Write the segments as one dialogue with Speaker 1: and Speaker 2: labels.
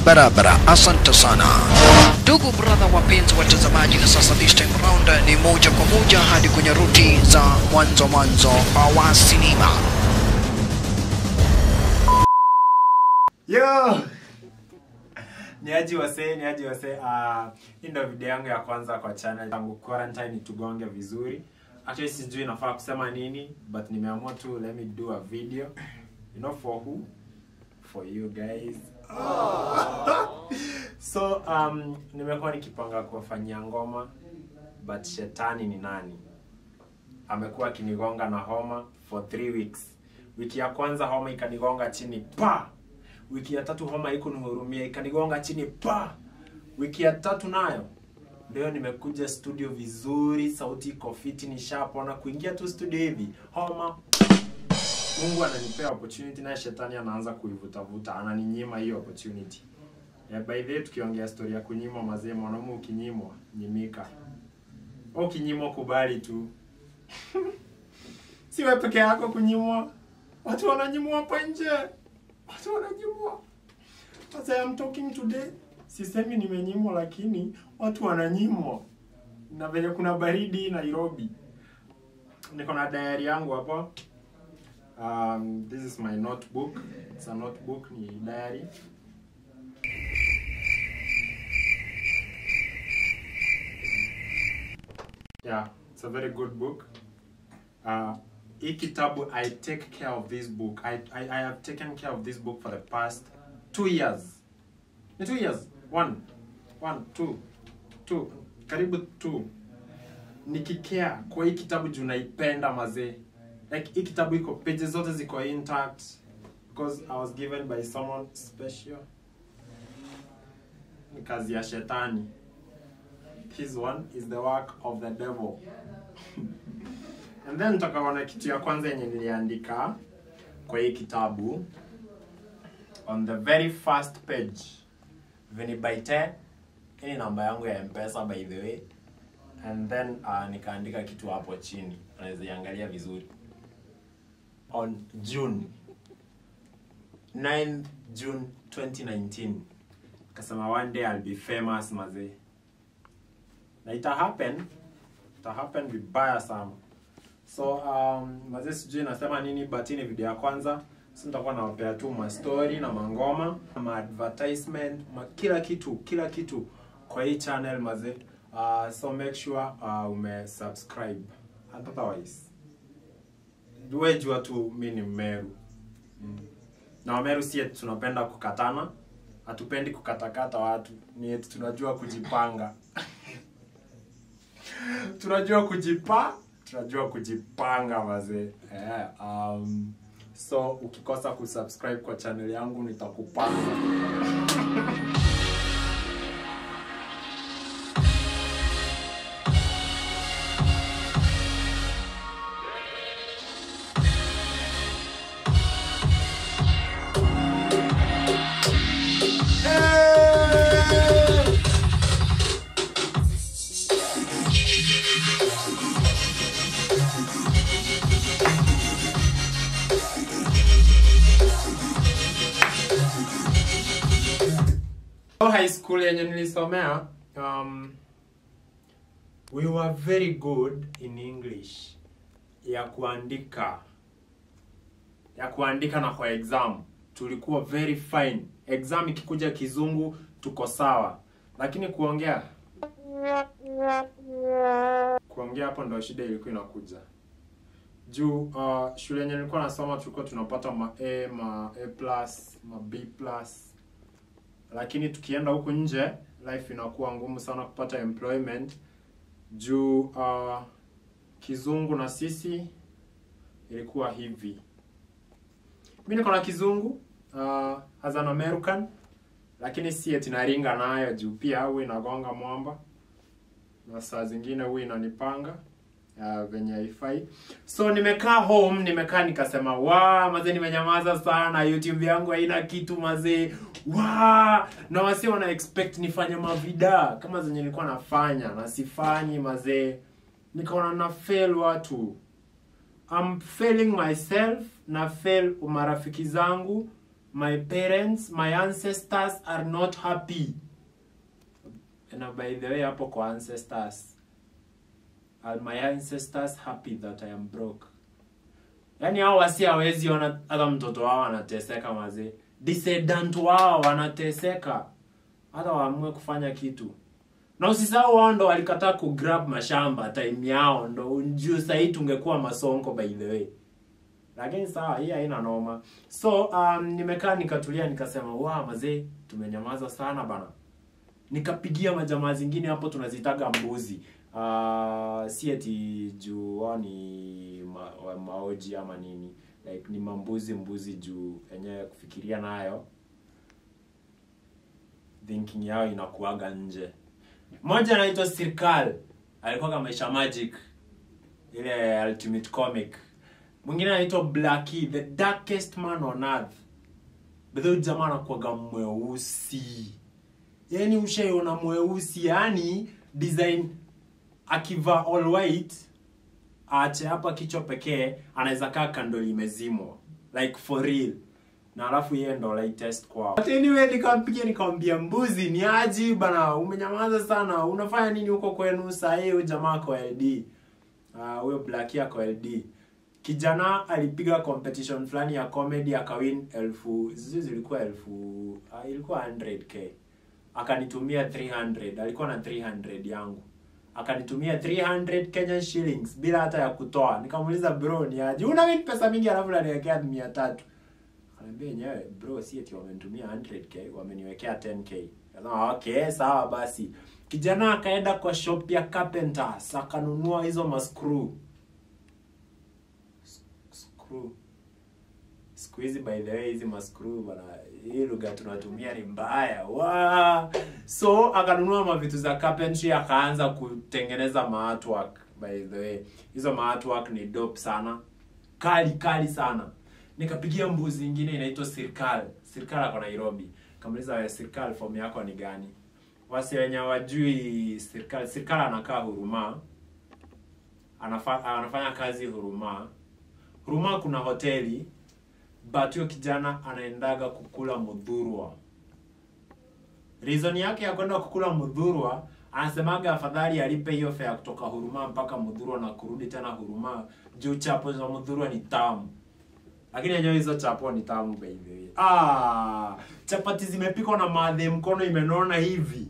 Speaker 1: barabara. Asante sana ndugu brother, wapenzi watazamaji, na sasa this time round ni moja kwa moja hadi kwenye ruti za mwanzo mwanzo wa sinema.
Speaker 2: Yo! Ni aji wasee, ni aji wasee. Uh, hii ndio video yangu ya kwanza kwa channel tangu quarantine tugonge vizuri. Actually sijui nafaa kusema nini, but nimeamua tu let me do a video. You know for who? For you guys. so um, nimekuwa nikipanga kuwafanyia ngoma but shetani ni nani? Amekuwa akinigonga na homa for three weeks. Wiki ya kwanza homa ikanigonga chini pa wiki ya tatu homa iko nihurumia ikanigonga chini pa wiki ya tatu nayo leo nimekuja studio vizuri sauti iko fiti nishapona kuingia tu studio hivi homa mungu ananipea opportunity naye shetani anaanza kuivutavuta ananinyima hiyo opportunity yeah, by the way tukiongea story ya kunyimwa mazee mwanaume ukinyimwa nyimika Wewe ukinyimwa kubali tu si wewe peke yako kunyimwa watu wananyimwa hapa nje watu wananyimwa as I am talking today sisemi nimenyimwa lakini watu wananyimwa na vile kuna baridi Nairobi niko na diary yangu hapa um, this is my notebook it's a notebook ni diary yeah it's a very good book uh, hii kitabu i take care of this book I, I, i have taken care of this book for the past two years ni two years one one two two karibu two nikikea kwa hii kitabu juu naipenda mazee like hii kitabu iko pages zote ziko intact because i was given by someone special ni kazi ya shetani this one is the work of the devil And then tutakaona kitu ya kwanza yenye niliandika kwa hii kitabu on the very first page vinibaite hii ni namba yangu ya mpesa by the way and then uh, nikaandika kitu hapo chini unaweza iangalia vizuri on june 9 june 2019 kasema one day I'll be famous mazee na ita happen ita happen vibaya sana so um, mazee sijui nasema nini but hii ni video ya kwanza so nitakuwa nawapea tu ma story na mangoma ma advertisement ma kila kitu kila kitu kwa hii channel mazee uh, so make sure uh, ume subscribe otherwise we jua tu mi ni mmeru mm. na wameru si eti tunapenda kukatana hatupendi kukatakata watu ni eti tunajua kujipanga tunajua kujipa tunajua kujipanga mazee yeah, um, so ukikosa kusubscribe kwa channel yangu nitakupanga Hey! high school yenye nilisomea um, we were very good in english ya kuandika ya kuandika na kwa exam tulikuwa very fine exam ikikuja kizungu tuko sawa lakini kuongea kuongea hapo ndo shida ilikuwa inakuja juu uh, shule yenye nilikuwa nasoma tulikuwa tunapata ma a ma a plus ma b plus lakini tukienda huku nje life inakuwa ngumu sana kupata employment juu uh, kizungu na sisi ilikuwa hivi mi niko na kizungu uh, as an american lakini si eti naringa nayo juu pia huwa inagonga mwamba na saa zingine huwa inanipanga uh, venye haifai so nimekaa home nimekaa nikasema wa mazee nimenyamaza sana youtube yangu haina kitu mazee wa na wasi wana expect nifanye mavida kama zenye nilikuwa nafanya na sifanyi mazee nikaona na fail watu I'm failing myself na fail marafiki zangu my parents my ancestors are not happy na by the way hapo kwa ancestors are my ancestors happy that i am broke yaani hao wasi hawezi ona hata mtoto wao anateseka mazee descendant wao wanateseka hata waamue kufanya kitu na usisahau wao ndo walikataa kugrab mashamba time yao ndo juu sahii tungekuwa masonko by the way lakini sawa hii haina noma so um, nimekaa nikatulia nikasema wa mazee tumenyamaza sana bana nikapigia majamaa zingine hapo tunazitaga mbuzi uh, si eti juu wao ni ma, wa- maoji ama nini like ni mambuzi mbuzi juu yenyewe kufikiria nayo thinking yao inakuaga nje mmoja anaitwa sirkal alikuwa kama maisha magic ile ultimate comic mwingine anaitwa blackie the darkest man on earth bedhe huyu jamaa anakuaga mweusi yani ushaiona mweusi yani design akivaa all white aache hapa kichwa pekee anaweza kaa kando limezimwa like for real na alafu yeye ndo latest kwao but anyway nikampigia nikamwambia mbuzi ni aji bana umenyamaza sana unafanya nini huko kwenu saa hii huyu jamaa kwa ld Ah, huyo uh, black ako ld kijana alipiga competition fulani ya comedy akawin elfu zizi zilikuwa elfu uh, ilikuwa 100k akanitumia 300 alikuwa na 300 yangu akanitumia 300 Kenyan shillings bila hata ya kutoa nikamuuliza bro ni aje una win pesa mingi alafu unaniwekea 300 Akaniambia yenyewe bro si eti wamenitumia 100k wameniwekea 10k Kasema okay sawa basi kijana akaenda kwa shop ya carpenters akanunua hizo mascrew S- screw siku hizi by the way hizi mascrew bana hii lugha tunatumia ni mbaya wa so akanunua mavitu za carpentry akaanza kutengeneza maartwork by the way hizo maartwork ni dope sana kali kali sana nikapigia mbuzi ingine inaitwa sirkal sirkal ako nairobi kamuliza wewe sirkal form yako ni gani wasi wenye wajui sirkal sirkal anakaa huruma Anafa, anafanya kazi huruma huruma kuna hoteli but huyo kijana anaendaga kukula mudhurwa reason yake ya kwenda kukula mudhurwa anasemaga afadhali alipe hiyo fare kutoka huruma mpaka mudhurwa na kurudi tena huruma juu chapo za mudhurwa ni tamu lakini yenyewe hizo chapo ni tamu by the way ah chapati zimepikwa na madhe mkono imenona hivi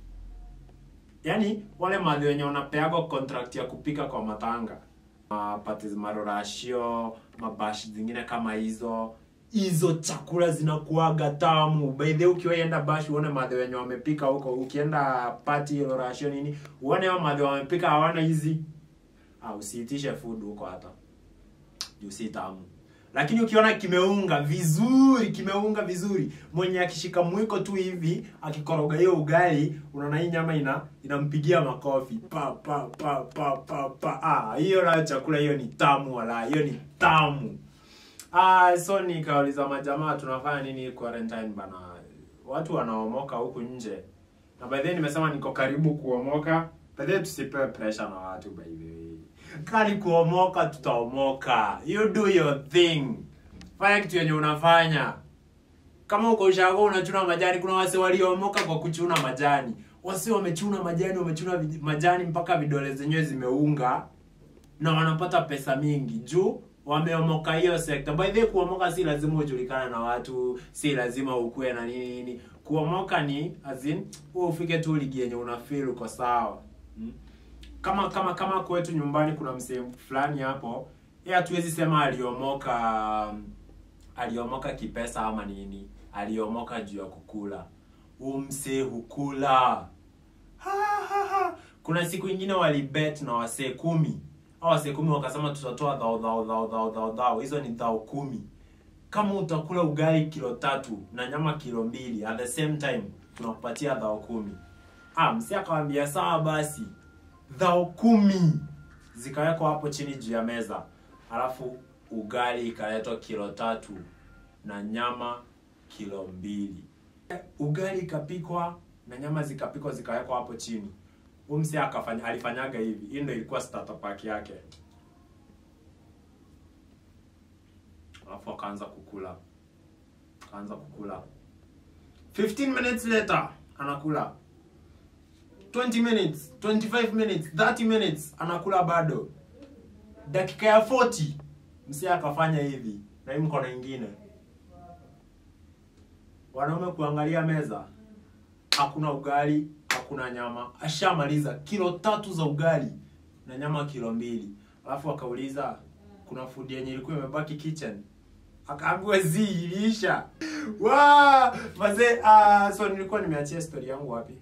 Speaker 2: yaani wale madhe wenye wanapeagwa contract ya kupika kwa matanga mapati marorashio mabashi zingine kama hizo hizo chakula zinakuaga tamu by the way ukiwaenda bashi uone madhe wenye wamepika huko ukienda pati rorashio nini uone hao madhe wamepika hawana hizi ah, usiitishe food huko hata juu si tamu lakini ukiona kimeunga vizuri kimeunga vizuri mwenye akishika mwiko tu hivi akikoroga hiyo ugali unaona hii nyama ina inampigia makofi pa pa pa pa pa pa ah hiyo nayo chakula hiyo ni tamu wala hiyo ni tamu ah so nikauliza majamaa tunafanya nini quarantine bana watu wanaomoka huku nje na by the way nimesema niko karibu kuomoka by the way tusipewe pressure na watu by the way kali kuomoka tutaomoka you do your thing fanya kitu yenye unafanya kama uko ushago unachuna majani kuna wase waliomoka kwa kuchuna majani wase wamechuna majani wamechuna vij- majani mpaka vidole zenyewe zimeunga na wanapata pesa mingi juu wameomoka hiyo sekta by the way kuomoka si lazima ujulikane na watu si lazima ukuwe na nini nini kuomoka ni as in wewe ufike tu ligi yenye una feel uko sawa hmm? kama kama kama kwetu nyumbani kuna msee fulani hapo yeye hatuwezi sema aliomoka aliomoka kipesa ama nini aliomoka juu ya kukula huu msee hukula ha, ha, ha. kuna siku ingine walibet na wasee kumi au wasee kumi wakasema tutatoa dhao dhao dhao dhao dhao dhao hizo ni dhao kumi kama utakula ugali kilo tatu na nyama kilo mbili at the same time tunakupatia dhao kumi ah msee akawambia sawa basi dhao kumi zikawekwa hapo chini juu ya meza alafu ugali ikaletwa kilo tatu na nyama kilo mbili ugali ikapikwa na nyama zikapikwa zikawekwa hapo chini umse akafanya alifanyaga hivi hii ndo ilikuwa starter pack yake alafu akaanza kukula akaanza kukula 15 minutes later anakula 20 minutes 25 minutes 30 minutes anakula bado dakika ya 40 msee akafanya hivi na hii mkono ingine wanaume kuangalia meza hakuna ugali hakuna nyama ashamaliza kilo tatu za ugali na nyama kilo mbili alafu akauliza kuna food yenye ilikuwa imebaki kitchen akaambiwa zi iliisha wa mazee uh, so nilikuwa nimeachia story yangu wapi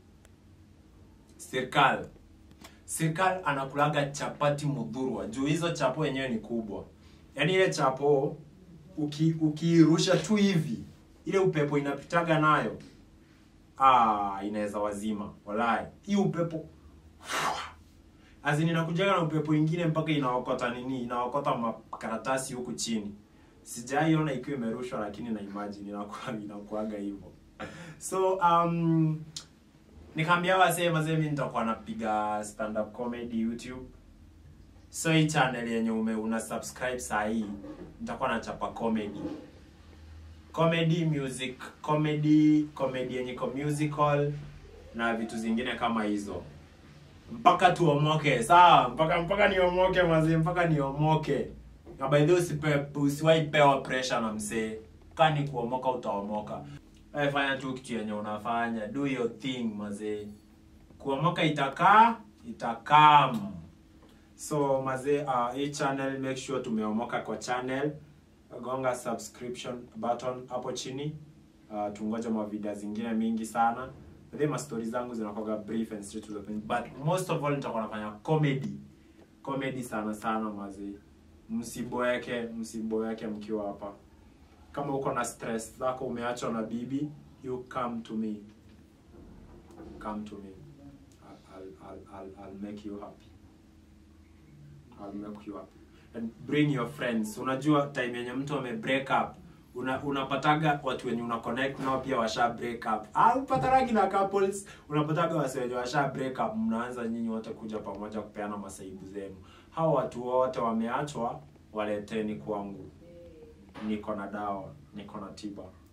Speaker 2: serikali serikali anakulaga chapati mudhurwa juu hizo chapo yenyewe ni kubwa yaani ile chapo uki ukiirusha tu hivi ile upepo inapitaga nayo ah, inaweza wazima walai hii upepo azini inakujaga na upepo ingine mpaka inaokota nini inaokota makaratasi huku chini sijaiona ikiwa imerushwa lakini na imagine inakuwa inakuaga hivyo so um, nikaambia wasee mazee mi nitakuwa napiga stand up comedy youtube so hii channel yenye ume una subscribe saa hii nitakuwa nachapa comedy comedy music comedy comedy yenye iko musical na vitu zingine kama hizo mpaka tuomoke sawa mpaka mpaka niomoke mazee mpaka niomoke na by the way usipe usiwahi pewa pressure na msee kani kuomoka utaomoka wewe fanya tu kitu yenye unafanya do your thing mazee kuomoka itakaa itakam so mazee uh, hii channel make sure tumeomoka kwa channel gonga subscription button hapo chini uh, tungoje mavideo zingine mingi sana the mastori zangu zinakuwaga brief and straight to the point but most of all nitakuwa nafanya comedy comedy sana sana mazee msiboeke msiboeke mkiwa hapa kama uko na stress zako umeachwa na bibi you come to me come to me I'll, I'll, I'll, I'll, I'll make you happy I'll make you happy and bring your friends unajua time yenye mtu ame break up una, unapataga watu wenye una connect nao pia washa break up au pataragi na couples unapataga wase wenye washa break up mnaanza nyinyi wote kuja pamoja kupeana masaibu zenu hao watu wote wameachwa waleteni kwangu niko na dawa niko na tiba